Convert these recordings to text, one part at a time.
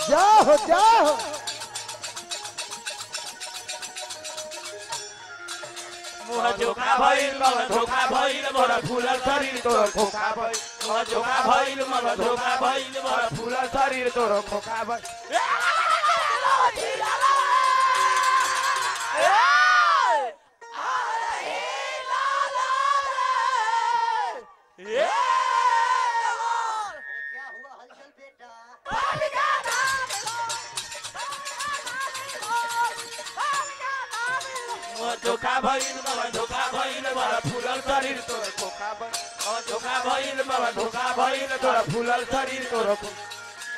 जाओ जाओ मुह जोखा भइल मग धोखा भइल मोर फुलल शरीर तोर खोखा भइल मुह जोखा भइल मग धोखा भइल मोर फुलल शरीर तोर खोखा भइल क्या हुआ हलचल बेटा मुह धोखा भइल मग धोखा भइल मोर फुलल शरीर तोर खोखा भइल मुह धोखा भइल मग धोखा भइल तोर फुलल शरीर तोर खोखा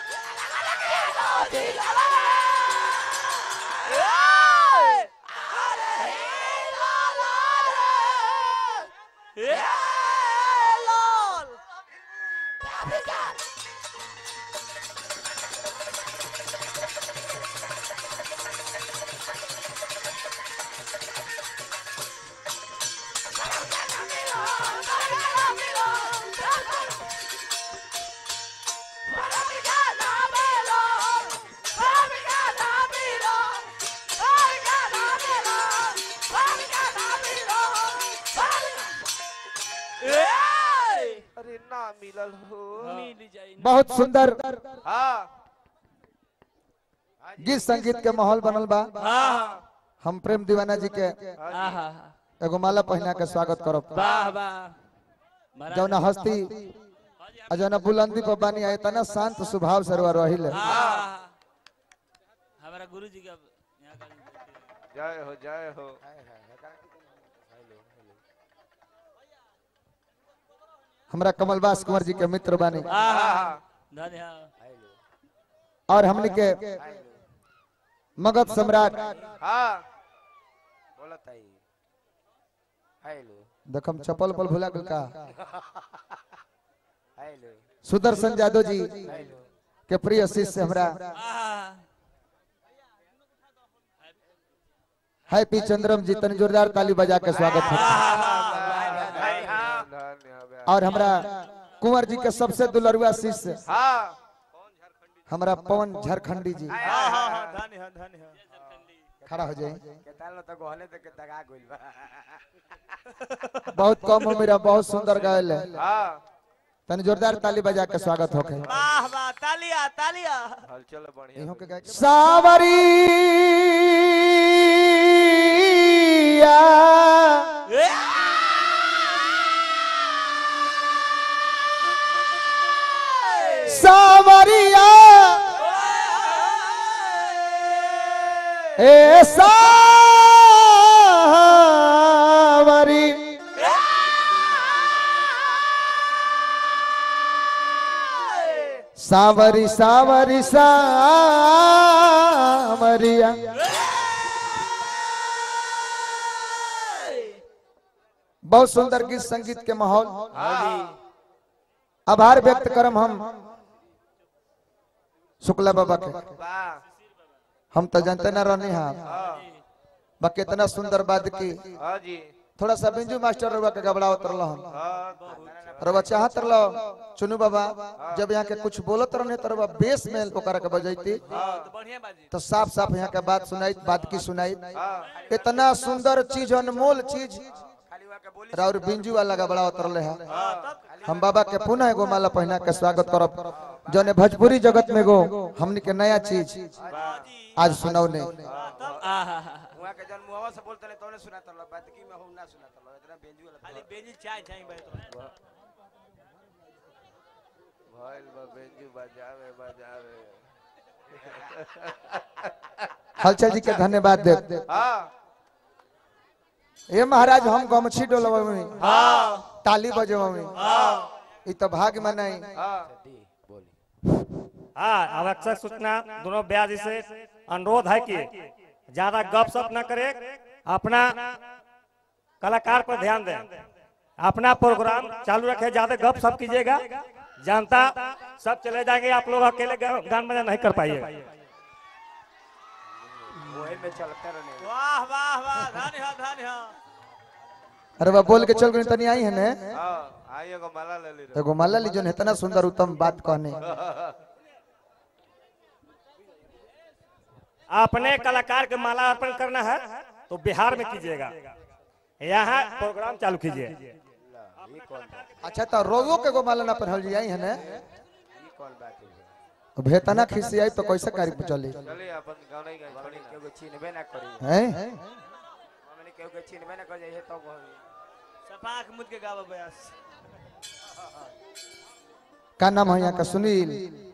अरे ना मिलल हो बहुत सुंदर हाँ गीत संगीत के माहौल बनल बा हम प्रेम दीवाना जी के एगो माला पहना के स्वागत करब वाह वाह जौना हस्ती आ जौना बुलंदी पर बानी आए तना शांत स्वभाव सरवा रहिले हमारा गुरु जी का यहाँ का जय हो जय हो हमरा कमलबास कुंवर जी के मित्र बानी धन्य और हमनी के मगध सम्राट हाँ बोलत आई हेलो देखम चप्पल पल भुला गेल का हेलो सुदर्शन यादव जी के प्रिय शिष्य हमरा हैप्पी चंद्रम जी तनी जोरदार ताली बजा के स्वागत है धन्यवाद और हमरा कुंवर जी के सबसे दुलरुआ शिष्य हाँ हमरा पवन झारखंडी जी धन्य धन्य खड़ा हो जाए केताल तो गहले तो के दगा गइल बा बहुत कम उम्र बहुत सुंदर गायल है हाँ तनी जोरदार ताली बजा के स्वागत होके वाह वाह तालिया तालिया हलचल बढ़िया इहों के गाय सावरिया सावरिया ए सावरी सावरी सावरी सावरिया बहुत सुंदर गीत संगीत के माहौल आभार व्यक्त करम हम शुक्ला बाबा के वाह हम तो जानते ना रहने हैं बा कितना सुंदर बात की हाँ जी थोड़ा सा बिंजू मास्टर रुआ के घबरावत रहल हम हाँ रवा चाहत रहलो चुनू बाबा जब यहाँ के कुछ बोलत रहने तो रवा बेस में ओकरा के बजैती तो बढ़िया बाजी तो साफ साफ यहाँ के बात सुनाई बात की सुनाई हाँ इतना सुंदर चीज अनमोल चीज खाली वहाँ के बोली राउर बिंजू वाला घबरावत रहले है हम बाबा के पुनः एगो माला पहना के स्वागत करब जौने भोजपुरी जगत में गो हमनी के नया चीज आज सुनौने आहा वहाँ के जन मुहवा से बोलते नहीं तोने सुना तलो बात की में हम ना सुना तलो इतना बेंजू वाला खाली बेजी चाय चाय भाई तो भइल बा बेंजू बजावे बजावे हलचल जी के धन्यवाद दे हाँ ए महाराज हम गमछी डोलबमी ताली बजबमी ई तो भाग मनाई हाँ हाँ आवश्यक सूचना दोनों ब्याज से अनुरोध है कि ज्यादा गप सप न करे अपना कलाकार पर ध्यान दें अपना प्रोग्राम चालू रखे ज्यादा गप सप कीजिएगा जनता सब चले जाएंगे आप लोग अकेले गा- गान बजा नहीं कर पाइएगा वही में चलते रहने वाह वाह वाह धन्य धन्य अरे बा बोल के चल गई तनी आई है ने हाँ आई एगो माला ले ली रे एगो माला ली जोन इतना सुंदर उत्तम बात कहने अपने कलाकार के माला अर्पण करना है तो बिहार में कीजिएगा यहाँ प्रोग्राम चालू कीजिए ये कौन बात अच्छा तो रोवो के गो माला ना पहनल जाई है ने ये कौन बात है भेतना खिसियाई तो कैसे कार्य चली चलिए अपन गाँव नहीं गए हमने केहू के चिन्हबे ना करी हैं हमने केहू के चिन्हबे ना कर जाइए तब होई। सपाक मुद के गावा बयास का नाम है यहाँ का सुनील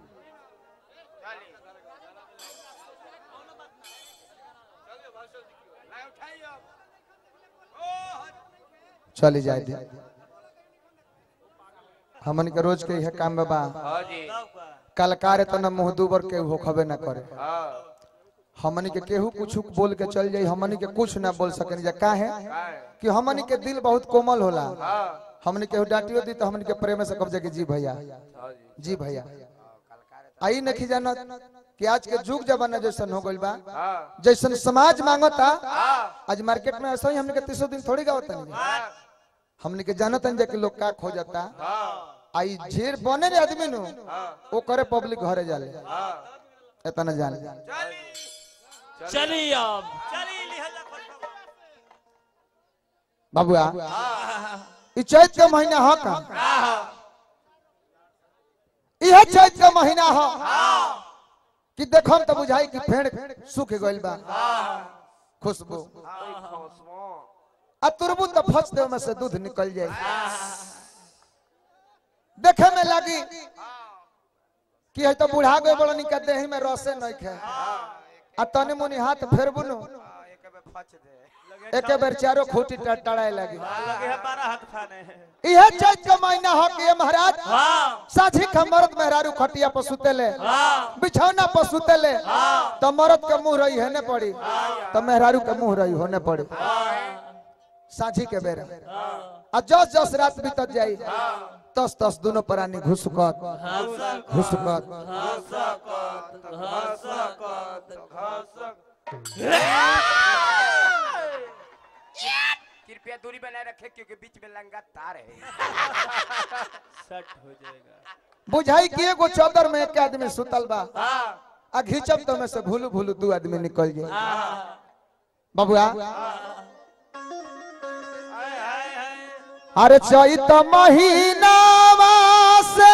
चली जाए दे हमन के रोज के यह काम बाबा हाँ जी कलकार इतना मुंह दूबर के हो खबे ना करे हाँ हमनी के केहू कुछ बोल के चल जाई हमनी के कुछ ना बोल सके जा का है कि हमनी के दिल बहुत कोमल होला हाँ हमनी केहू डांटियो दी तो हमनी के प्रेम से कब्जे के जी भैया हाँ जी जी भैया आई नहीं जानत कि आज के जुग जमाना जैसन हो गइल बा हाँ जैसन समाज मांगता हाँ आज मार्केट में ऐसा ही हमने के तीसो दिन थोड़ी गावत नहीं हमने के जानत हैं कि लोग का खो जाता हाँ आई झेर बने रे आदमी नु वो करे पब्लिक घरे जाले हाँ इतना जान चलिए अब बाबुआ ई चैत के महीना ह का इहे चैत के महीना ह कि देखम त बुझाई कि पेड़ सूख गइल बा खुशबू आ तुरबू त फस दे में से दूध निकल जाए देखे में लगी कि है तो बुढ़ा गए बड़ा निका देही में रसे नहीं खे आ तनी मुनी हाथ फेरबू नु हाँ, एक बे फच दे एक बेर चारो खूटी टड़ाए लगी लगे है बारह हाथ खाने इहे चैत के महीना हो कि ये महाराज हाँ साझी का मर्द मेहरारू खटिया पर सुतेले बिछौना पर सुतेले तो मर्द के मुंह रही है पड़ी तो मेहरारू के मुंह रही होने पड़ी साझी के बेरा आ जस जस रात बीतत जाई तस तस दोनों प्राणी घुसकत घुसकत कृपया दूरी बनाए रखे क्योंकि बीच में लंगा तार है सेट हो जाएगा बुझाई कि एगो चादर में एक आदमी सुतल बा आ घिचब तो में से भूलू भूलू दू आदमी निकल जाए बबुआ अरे चैत महीना से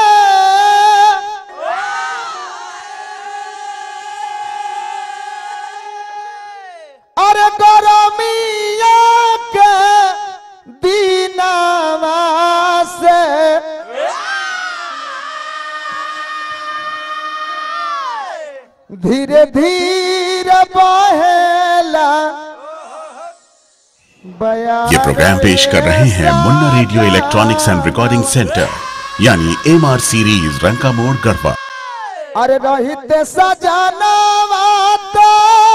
अरे गरमिया के दीनावा से धीरे धीरे बहेला बया ये प्रोग्राम पेश कर रहे हैं Munna radio electronics and recording centre यानी एम आर सीरीज रंका मोड़ गढ़वा अरे रहिते सजनवा तो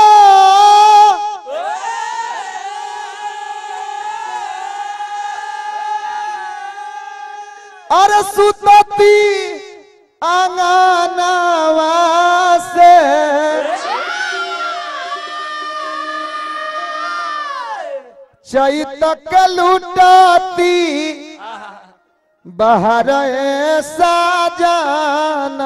अरे सुतती आंगनवा से चैत के लुटाती बाहर ऐसा जाना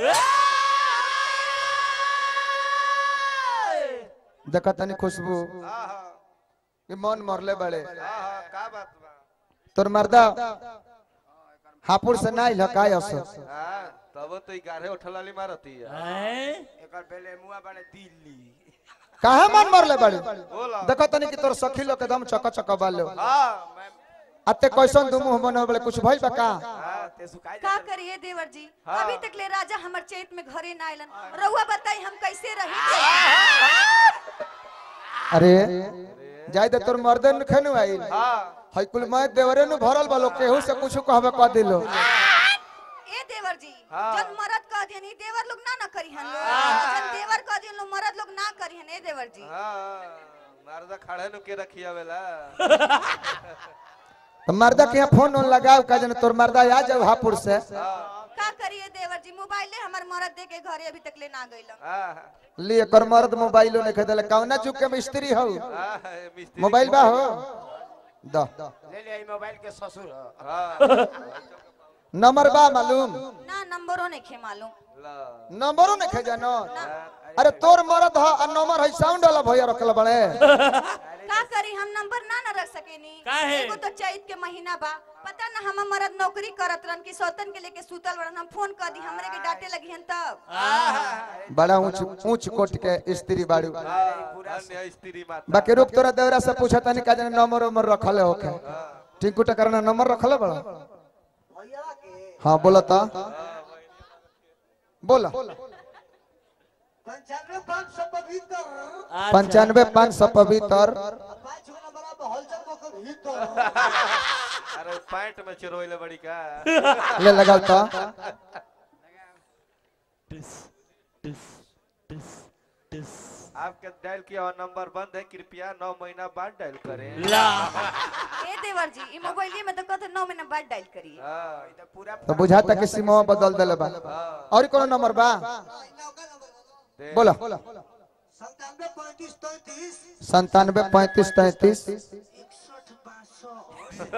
देखा तनी खुशबू ये मन मरले बड़े का बात बा तोर मर्दा हापुड़ से ना लकाय असो हाँ तब तो ग्यारह उठलाली मारती है एकर पहले मुआ बने दिल्ली काहे मन मरले बड़े बोला देखा तनी कि तोर सखी लोग एकदम चक चक बालो हाँ मैं अते कैसन दू मुंह बने बड़े कुछ भइल बा का हाँ ते सुखाई का जाते करिए देवर जी हाँ। अभी तक ले राजा हमर चैत में घरे ना आइलन रउआ बताई हम कैसे रही अरे जाय दे तोर मर्दे न खनु आइल हाँ हई कुल मैं देवरे नु भरल बालो केहू से कुछ कहबे कह दिलो ए देवर जी हाँ। जन मरद कह दियन ई देवर लोग ना ना करी हन लोग जन देवर कह दियन लोग मरद लोग ना करी हन ए देवर जी हाँ मर्दा खड़े नु के रखिया वेला तो मर्दा के यहाँ फोन ओन लगाओ का जन तोर मर्दा आ जाओ हापुड़ से का करिए देवर जी मोबाइले हमर मरद दे के घरे अभी तक ले ना गइलन हाँ लिए कर मर्द मोबाइलो नहीं खरीदले कौना चुक के मिस्त्री हो हाँ मिस्त्री मोबाइल बा हो द ले ले ई मोबाइल के ससुर ह। हाँ नंबर बा मालूम ना नंबरो नहीं खे मालूम ला नंबरो नहीं खे जानो अरे तोर मरद ह आ नंबर है साउंड वाला भैया रखल बड़े का करी हम नंबर ना ना रख सकेनी काहे? एगो तो चैत के महीना बा पता ना हम मरद नौकरी करत रहन कि सौतन के लेके सुतल बड़न हम फोन कर दी हमरे के डांटे लगी हन तब बड़ा ऊंच ऊंच कोट के स्त्री बाड़ू पूरा स्त्री माता बाकी रुक तोरा देवरा से पूछा तनी का जाने नंबर उमर रखले होके टिंकू टकर ना नंबर रखले बड़ा हाँ बोला ता बोला पंचानवे पाँच सौ पवित्र पंचानवे पाँच सौ पवित्र पाँच गो नंबर अब हलचल को के भीतर अरे पैंट में चिरोइले बड़ी का ले लगाल ता आपके डायल किया हुआ नंबर बंद है कृपया नौ महीना बाद डायल करें ए देवर जी ई मोबाइल में तो कहते 9 महीना बाद डायल करिए हाँ, पूरा तो बुझाता कि सिमवा बदल देले बा और कोनो नंबर बा दे। बोला संतानवे पैंतीस तैतीस संतानवे पैंतीस तैतीस इकसठ बासठ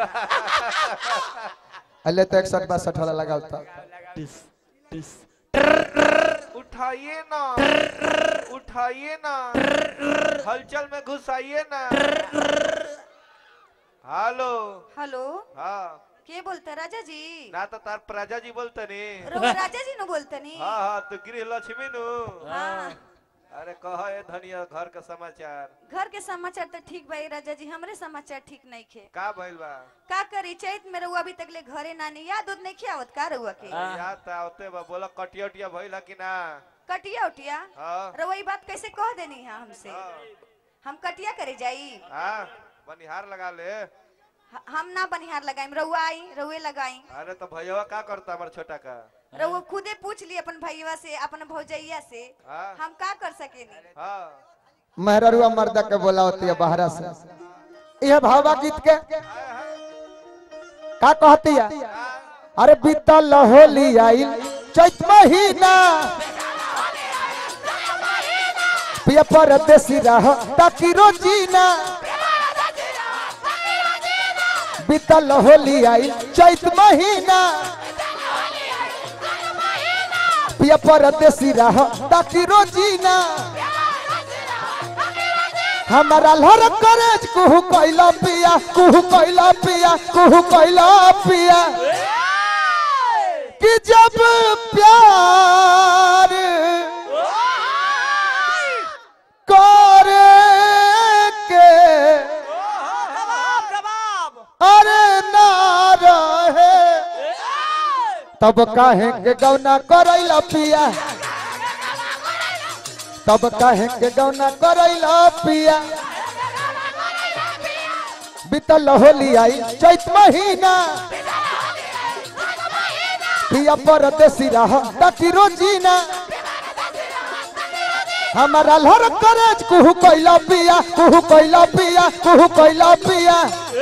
अल्ले तो इकसठ बासठ वाला लगाल था उठाइए ना उठाइए ना हलचल में घुसाइए ना हेलो हेलो हाँ के बोलते राजा जी ना तो तार प्रजा जी बोलते नी रो राजा जी नु बोलते नी हाँ हाँ तो गृह लक्ष्मी नु हाँ अरे कह ए धनिया घर का समाचार घर के समाचार तो ठीक भाई राजा जी हमरे समाचार ठीक नहीं खे का भइल बा का करी चैत में रहुआ अभी तक ले घरे नानी याद उद नहीं खियावत का रहुआ के याद तो आवते बा बोला कटिया उटिया भइल है कि ना कटिया उटिया हाँ रहुआ ई बात कैसे कह देनी है हमसे हाँ, हम कटिया करे जाई हाँ बनिहार लगा ले ह- हम ना बनिहार लगाई रहुआ आई रहुए लगाई अरे तो भैया का करता हमारे छोटा का रहुआ खुदे पूछ ली अपन भैया से अपन भौजैया से हाँ हम का कर सकेनी हाँ मेहरुआ मर्दा के बोला होती है बाहरा से यह भावा गीत के का कहती है अरे बीतल होली आई चैत महीना पिया परदेसी रह ताकि रोजीना बीतल होली आई चैत महीना पिया परदेसी रह ताकि रोजीना हमारा लहर करेज कुहू कैला पिया कुहू कैला पिया कुहू कैला पिया कि जब प्यार करे के अरे ना रहे तब काहे के गौना करैला पिया तब काहे के गौना करैला पिया बीतल होली आई चैत महीना पिया परदेसी रह ताकि रोजीना हमारा लहर करेज कुहू कैला पिया कुहू कैला पिया कुहू कैला पिया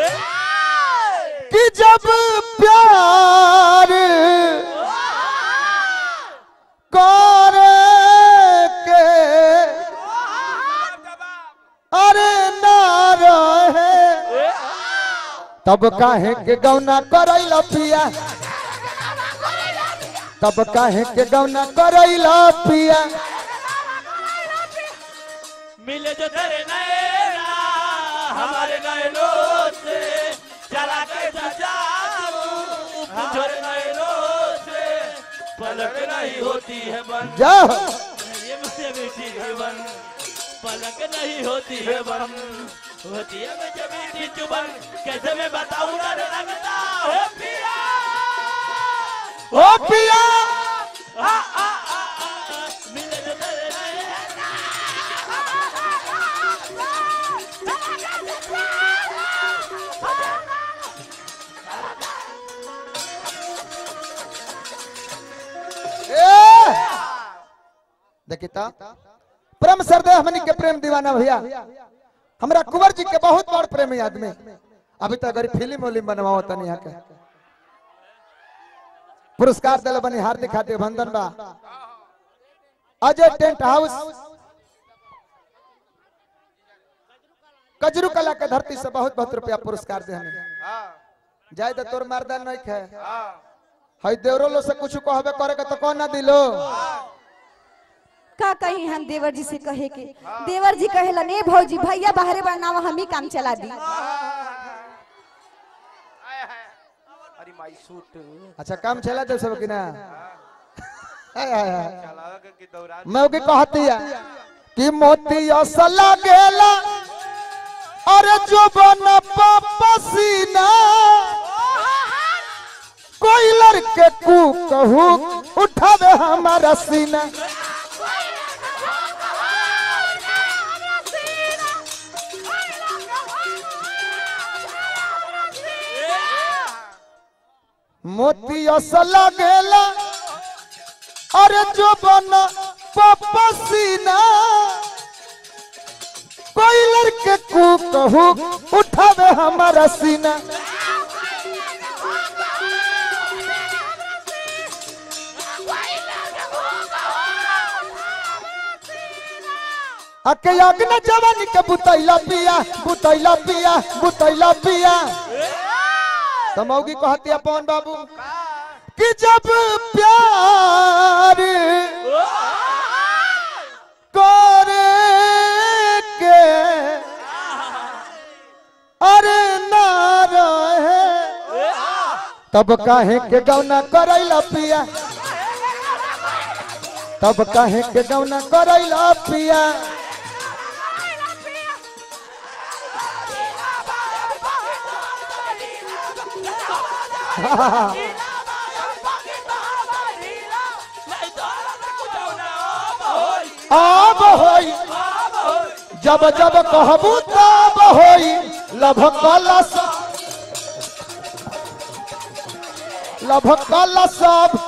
कि जब प्यार करे के अरे ना रहे तब काहे के गौना करैला पिया तब काहे के गौना करैला पिया मिले जो तेरे नैना हमारे नैनों से चला के सजाऊं तुझे नैनों से पलक नहीं होती है बन जा ये मुझे मीठी जीवन पलक नहीं होती है बन होती है मुझे मीठी जुबन कैसे मैं बताऊं ना लगता है पिया ओ पिया आ, आ, आ, आ, मिले जो तेरे नैना ए! देखी ता प्रेम सरदे हमनी के प्रेम दीवाना भैया हमरा कुंवर जी के बहुत बड़ प्रेमी आदमी अभी तक गरीब फिल्म उलिम बनवाओ तनी यहाँ के पुरस्कार दिले बनी हार्दिक हार्दिक अभिनंदन बा अजय टेंट हाउस कजरू कला के धरती से बहुत बहुत रुपया पुरस्कार दे हमें हाँ जाए तो तोर मर्दा नहीं खे हाँ हई देवरो लो से कुछ कहबे करे के तो कौन ना दिलो का कही हम देवर जी से कहे के देवर जी कहेला ने भौजी भैया बाहरे बनावा हम ही काम चला दी आय हाय अरे माई सूट अच्छा काम चला दे सब कि ना हाय हाय हाय चलावे के कि दौरान मैं ओके कहती है कि मोती असला गेला अरे जो बन पसीना कोई लड़के कू कहू उठावे हमारा सीना मोती असला गेला अरे जो बन पसीना कोई लड़के को कहू उठावे हमारा सीना अके अग्न जवानी के बुतैला पिया बुतैला पिया बुतैला पिया तमौगी कहती है पवन बाबू कि जब प्यार करे के अरे ना रहे तब काहे के गौना करैला पिया तब काहे के गौना करैला पिया आब होई जब जब कहबू तब होई लभ कलश लभ कलश सब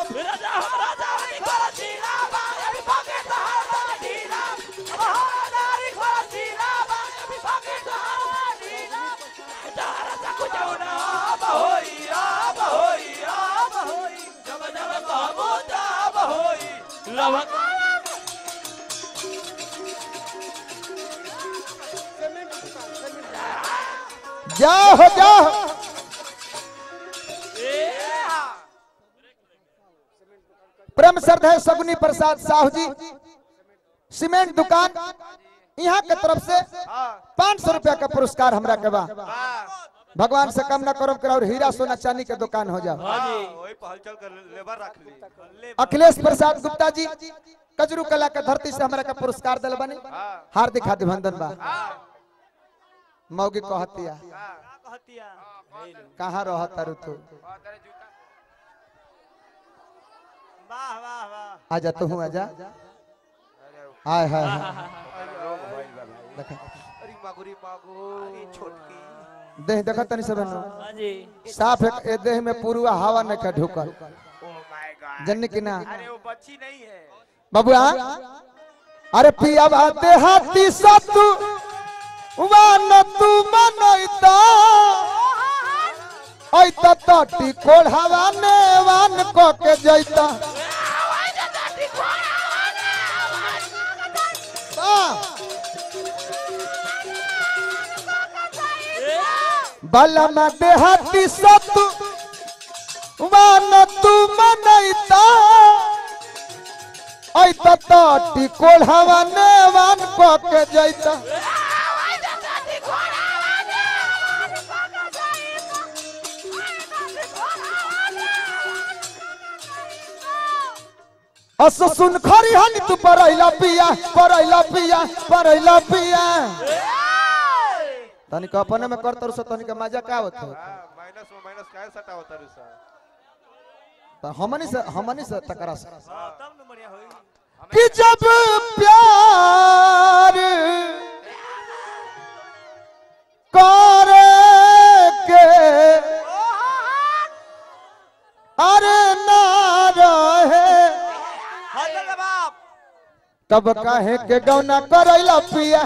जाओ हो जाओ प्रेम श्रद्धा सगुनी प्रसाद साहू जी सीमेंट दुकान यहाँ के तरफ से पाँच सौ रुपया का पुरस्कार हमरा के बा भगवान से कम न करो करो और हीरा सोना चांदी के दुकान हो जाओ वही पहलचल कर लेबर रख ली अखिलेश प्रसाद गुप्ता जी कजरू कला के धरती से हमरा का पुरस्कार दिल बने हार्दिक अभिनंदन बा मौगी कहतिया कहाँ रह तारू तू वाह वाह वाह आजा तू आजा हाय हाय हाय। देख अरे मागुरी मागो छोटकी देह देख तनी सब हाँ जी साफ एक ए देह में पूरा हवा न का ढुकल ओ माय गॉड जन्नी की ना अरे वो बच्ची नहीं है बबुआ अरे पिया बाते हाथी सतु वान तू मनैता ऐता तटी कोढ़ावा ने वान को के जैता बलमा देहाती सतु वान तू मनैता ऐता तटी कोढ़ावा ने वान को के जैता अस सुन खरी हनी तू परैला पिया परैला पिया परैला पिया तनिक अपने में कर तरु तनिक मजा का होत माइनस में माइनस काय सटा होता रे सर त हमनी से हमनी से टकरा से तब न बढ़िया होई कि जब प्यार करे के अरे ना रहे हाथ बाप तब काहे के गौना करैला पिया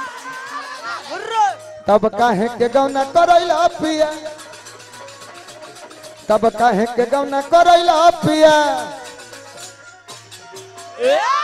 तब काहे के गौना करैला पिया तब काहे के गौना करैला पिया ए